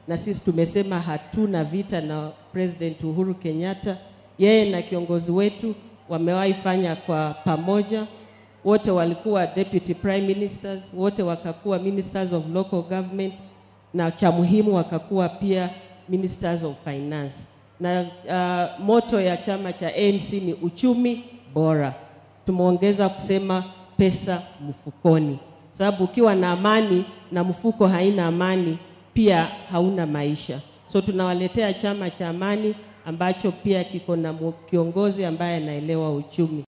na sisi tumesema hatuna vita na President Uhuru Kenyatta. Yeye na kiongozi wetu wamewahi fanya kwa pamoja, wote walikuwa deputy prime ministers, wote wakakuwa ministers of local government, na cha muhimu wakakuwa pia ministers of finance. Na uh, moto ya chama cha ANC ni uchumi bora. Tumeongeza kusema pesa mfukoni, sababu ukiwa na amani na mfuko haina amani, pia hauna maisha. So tunawaletea chama cha amani ambacho pia kiko na mu- kiongozi ambaye anaelewa uchumi.